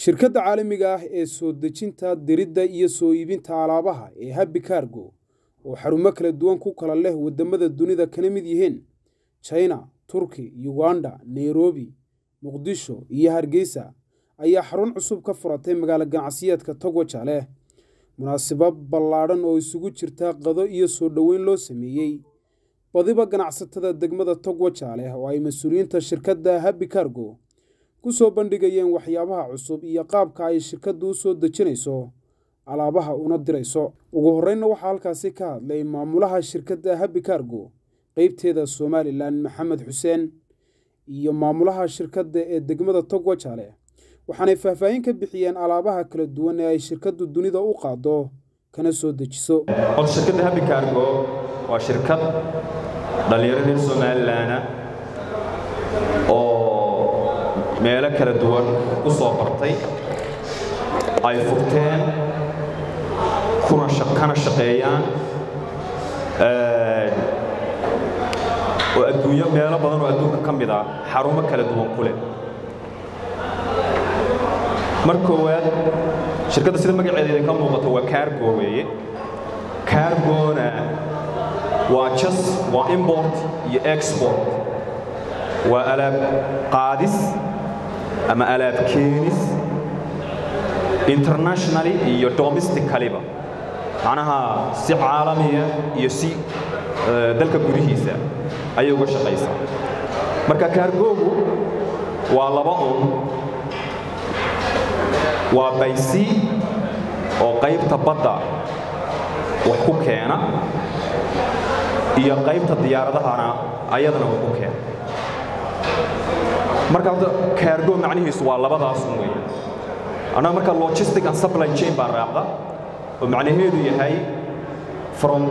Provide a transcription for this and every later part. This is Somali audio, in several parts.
shirkadda caalamiga ah ee soo dejinta diridda iyo soo iibinta alaabaha ee habbi kaargo oo xarumo kala duwan ku kala leh waddamada dunida kana mid yihiin china turki uganda nairobi muqdisho iyo hargeysa ayaa xarun cusub ka furatay magaalo ganacsiyeedka togwajaale munaasabad ballaadhan oo isugu jirta qado iyo soo dhoweyn loo sameeyey badiba ganacsatada degmada togwajaale oo ay mas-uuliyiinta shirkadda habbi kaargo ku soo bandhigayeen waxyaabaha cusub iyo qaabka ay shirkaddu u soo dejinayso alaabaha una dirayso ugu horreynna waxaa halkaasi ka hadlay maamulaha shirkadda habbi kaargo qeybteeda somalilan maxamed xuseen iyo maamulaha shirkadda ee degmada togwajaale waxaanay faahfaahin ka bixiyeen alaabaha kala duwan ee ay shirkaddu dunida u qaado kana soo dejiso shirkadda habbi kaargo waa shirkad dhallinyaro reer somalilanna oo meelo kala duwan u soo bartay ay furteen kana shaqeeyaan oo adduunyo meelo badan oo adduunka ka mid ah xarumo kala duwan ku leh mar koowaad shirkadda sida magaceeda idinka muuqato waa kaargo weeye kaargona waa just waa import iyo export waa alaab qaadis ama alaab keenis internationally iyo domesticaliba macnaha si caalamiya iyo si dalka gudihiisa ayay uga shaqaysaa marka kaargoogu waa laba un waa baysii oo qaybta badda wax ku keena iyo qaybta diyaaradahana ayadana wax ku keena marka hadda kaargo macnihiisu waa labadaas un weeye annaga marka logistic and supply chain baa raacda oo macnaheedu yahay from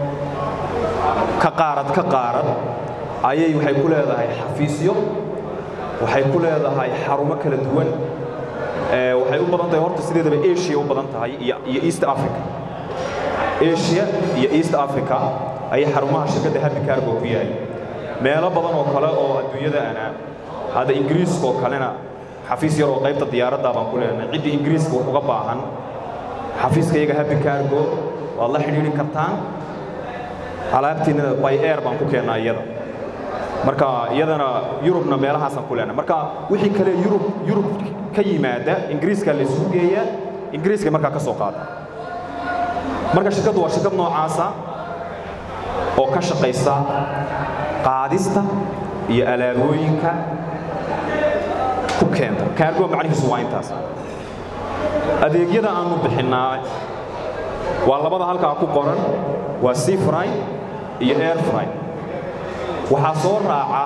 ka qaarad ka qaarad ayay waxay ku leedahay xafiisyo waxay ku leedahay xarumo kala duwan waxay u badan tahay horta sideedaba asia u badan tahay iyo east africa asia iyo east africa ayay xarumaha shirkadda habbi kaargo ku yahay meelo badan oo kale oo adduunyada ana hadda ingiriiska oo kalena xafiis yar oo qaybta diyaaradda baan ku leenahay ciddii ingiriiska wax uga baahan xafiiska iyaga habbi kaargo waad la xidhiidhin kartaan alaabtiinna by air baan ku keennaa iyada marka iyadana yurubna meelahaasaan ku leenahay marka wixii kale yurub yurub ka yimaada ingiriiska la isugu geeyaa ingiriiska markaa ka soo qaada marka shirkaddu waa shirkad noocaasa oo ka shaqaysa qaadista iyo alaabooyinka ku keenta kaargo macnihiisu waa intaas adeegyada aannu bixinnaa waa labada halkaa ku qoran waa sea fry iyo air fry waxaa soo raaca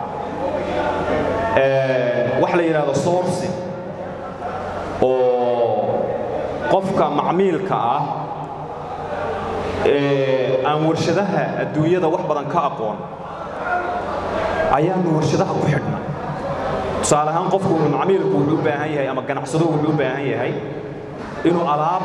wax la yidhaahdo sourcing oo qofka macmiilka ah ee aan warshadaha adduunyada wax badan ka aqoon ayaannu warshadaha ku xidhna tusaale ahaan qofku macmiilku wuxuu u baahan yahay ama ganacsado wuxuu u baahan yahay inuu alaab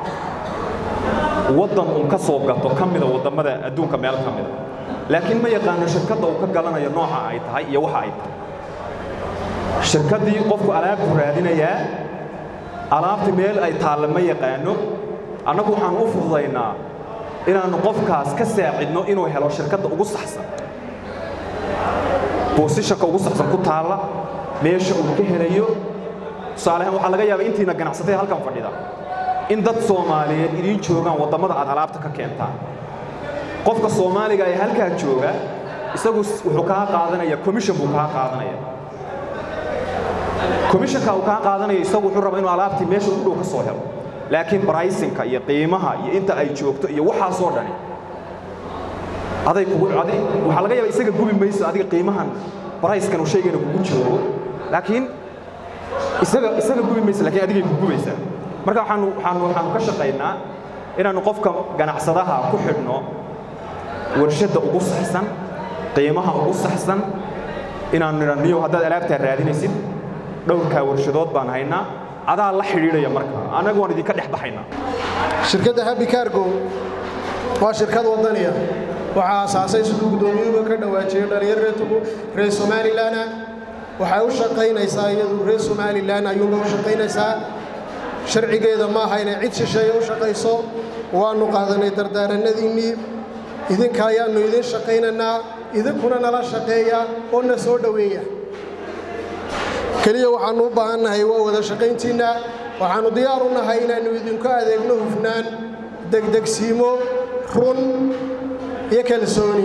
waddan uu ka soo gato ka mida waddammada adduunka meel ka mida laakiin ma yaqaano shirkadda uu ka galanayo nooca ay tahay iyo waxa ay tahay shirkaddii qofku alaabtu raadinayaa alaabti meel ay taalla ma yaqaano annagu waxaan u fududaynaa inaannu qofkaas ka saacidno inuu helo shirkadda ugu saxsan boosishanka ugu saxsan ku taalla meesha uu ka helayo tusaalehaan waxaa laga yaabaa intiina ganacsatay halkan fadhida in dad soomaaliyeed idiin joogaan waddammada aad alaabta ka keentaan qofka soomaaliga ee halkaa jooga isagu wuxuu kaa qaadanaya commission buu kaa qaadanaya commissionka uu kaa qaadanaya isagu wuxuu rabaa inuu alaabtii meesha ugu dhow ka soo helo laakiin braysinka iyo qiimaha iyo inta ay joogto iyo waxaasoo dhani aday kugu aday waxaa laga yaabaa isaga gubi mayso adiga qiimahan barayskan uu shaygana kugu joogo laakiin isaga isaga gubi mayso laakiin adigay ku gubaysaa marka waxaanu waxaanu waxaanu ka shaqaynaa inaannu qofka ganacsadaha ku xidhno warshadda ugu saxsan qiimaha ugu saxsan inaannu nidhan niyow haddaad alaabtaa raadinaysid dhowrkaa warshadood baan haynaa adaa la xidhiidhaya marka annagu waan idinka dhex baxaynaa shirkadda habbi kaargo waa shirkad waddaniya waxaa aasaasay siduu guddoomiyuhuba ka dhawaajiyey dhallinyar reer somalilanna waxay u shaqaynaysaa iyadu reer somalilan ayuunba u shaqaynaysaa sharcigeeda ma aha inay cid shisheeye u shaqayso waannu qaadanay dardaaranadiinnii idinka ayaannu idin shaqaynaynaa idinkuna nala shaqeeya oo na soo dhoweeya keliya waxaannu u baahannahay waa wada shaqayntiinna waxaannu diyaar u nahay inaannu idinku adeegno hufnaan degdegsiimo run iyo kalsooni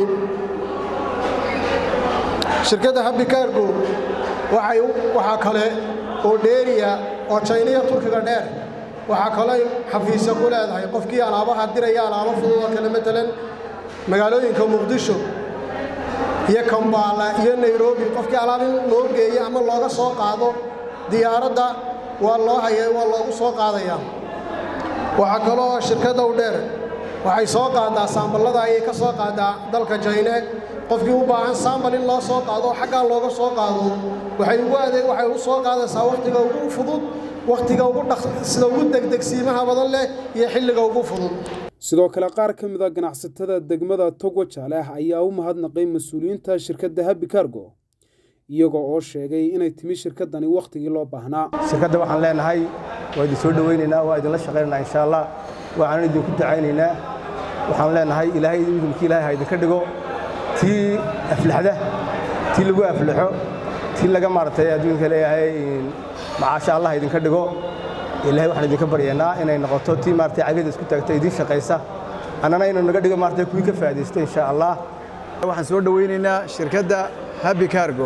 shirkadda habbi kaargo waxaa kale oo dheeriya oo jayniya turkiga dheer waxaa kaloo xafiisya ku leedahay qofkii alaabaha diraya alaabo fudud oo kale matalan magaalooyinka muqdisho iyo kambaala iyo nairobi qofkii alaab in loo geeyo ama looga soo qaado diyaaradda waa loo haya waa loogu soo qaadayaa waxaa kaloo shirkadda u dheer waxay soo qaadaa saamballada ayay ka soo qaadaa dalka jayne qofkii u baahan saambal in loo soo qaado oo xaggaa looga soo qaado waxay ugu adeeg waxay u soo qaadaysaa wakhtiga ugu fudud wakhtiga ugu sida ugu degdegsiimaha badan leh iyo xilliga ugu fudud sidoo kale qaar ka mid a ganacsatada degmada togo jaaleeh ayaa u mahadnaqay mas-uuliyiinta shirkadda habbi kaargo iyagoo oo sheegay inay timi shirkaddani wakhtigii loo baahnaa shirkadda waxaan leenahay waa idin soo dhowaynaynaa waa idinla shaqaynaynaa insha allah waxaan idinku dacaynaynaa waxaan leenahay ilaahay idinki ilahay ha idinka dhigo tii aflaxda tii lagu aflaxo tii laga maaragtay adduunka leeyahay macaasha allah idinka dhigo ilahay waxaan idinka baryaynaa inay noqoto tii maaragtay cagada isku taagta idin shaqaysa annana inuu naga dhigo maaragtay kuwii ka faa'iidaysto insha allah waxaan soo dhowaynaynaa shirkadda habbi kaargo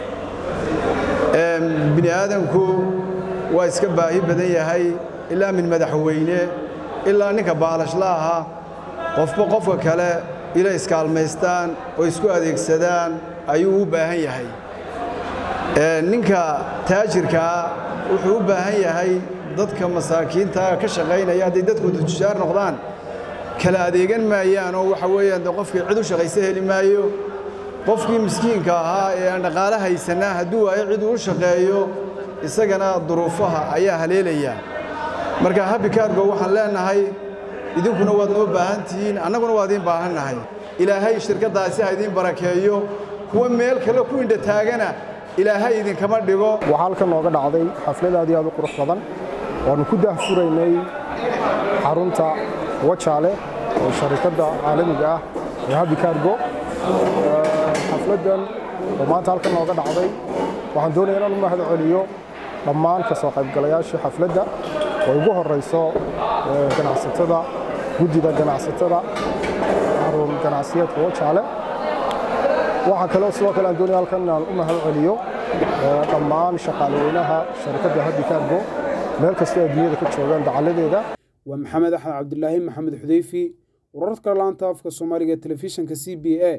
bini aadamku waa iska baahi badan yahay ilaa min madaxweyne ilaa ninka baalashla ahaa qofba qofka kale inay iskaalmaystaan oo isku adeegsadaan ayuu u baahan yahay ninka taajirkaa wuxuu u baahan yahay dadka masaakiinta ka shaqaynaya hadday dadku tujaar noqdaan kala adeegan maayaan oo waxa weeyaan de qofkii cid u shaqaysa heli maayo qofkii miskiinka ahaa ee aan dhaqaale haysanaa hadduu waayo cid uu shaqeeyo isagana duruufaha ayaa haleelaya marka habbi kaargo waxaan leenahay idinkuna waad noo baahan tihiin annaguna waa idiin baahannahay ilaahay shirkaddaasi ha idiin barakeeyo kuwa meel kale ku indha taagana ilaahay idinkama dhigo waxaa halkan nooga dhacday xaflad aad iyo aad u qurux badan waannu ku daahfuraynay xarunta wajaale oo sharikadda caalamiga ah ee habbi kaargo xafladdan oo maanta halkan nooga dhacday waxaan doonaya inaan u mahad celiyo dhammaan ka soo qaybgalayaashii xafladda oo ugu horrayso ganacsatada guddida ganacsatada xarun ganacsiyeedka wajaale waxaa kaloo sidoo kale aan doonaya halkan inaan u mahad celiyo dhammaan shaqaalweynaha sharikadda habbi kaargo meel kastoo adduunyada ka joogaan dacalladeeda waa maxamed axmed cabdilaahi maxamed xudeyfi wararka laanta afka soomaaliga telefishinka c b a